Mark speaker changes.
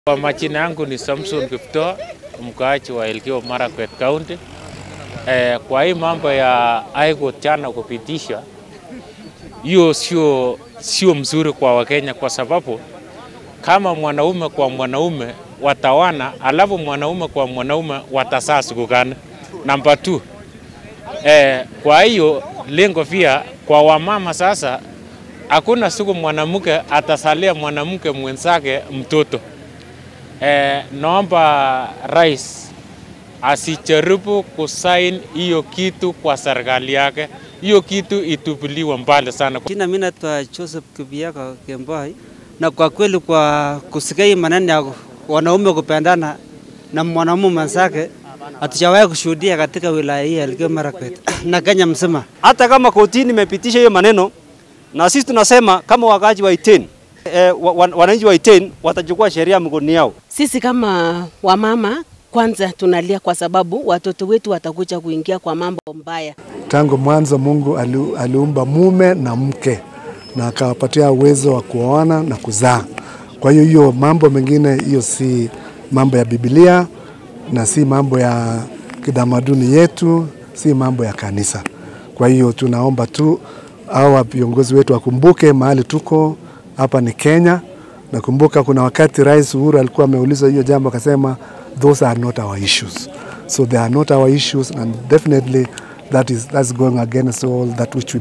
Speaker 1: Kwa majina yangu ni Samson Kiptoo, mkaaji wa Elgeyo Marakwet County. Eh, kwa hii mambo ya High Court jana kupitisha, hiyo sio sio mzuri kwa Wakenya kwa sababu kama mwanaume kwa mwanaume watawana, alafu mwanaume kwa mwanaume watasaa siku gani? Namba 2 eh, kwa hiyo lengo pia kwa wamama sasa, hakuna siku mwanamke atasalia mwanamke mwenzake mtoto. Eh, naomba rais asijaribu kusain hiyo kitu kwa serikali yake, hiyo kitu itupiliwe mbali sana.
Speaker 2: Jina mimi naitwa Joseph Kibiaka Kemboi, na kwa kweli kwa kusikia hii maneno ya wanaume kupendana na mwanamume mwenzake hatujawahi kushuhudia katika wilaya hii ya Elgeyo Marakwet na Kenya mzima.
Speaker 3: hata kama kotini imepitisha hiyo maneno, na sisi tunasema kama wakaaji wa Iten eh, wa- wa- wananchi wa Iten watachukua sheria mkononi yao.
Speaker 4: Sisi kama wamama kwanza tunalia kwa sababu watoto wetu watakuja kuingia kwa mambo mbaya.
Speaker 5: Tangu mwanzo Mungu ali- aliumba mume na mke na akawapatia uwezo wa kuoana na kuzaa. Kwa hiyo hiyo mambo mengine, hiyo si mambo ya Biblia na si mambo ya kitamaduni yetu, si mambo ya kanisa. Kwa hiyo tunaomba tu hawa viongozi wetu wakumbuke mahali tuko hapa ni Kenya. Nakumbuka kuna wakati Rais Uhuru alikuwa ameulizwa hiyo jambo akasema those are not our issues. So they are not our issues and definitely that is that's going against all that which we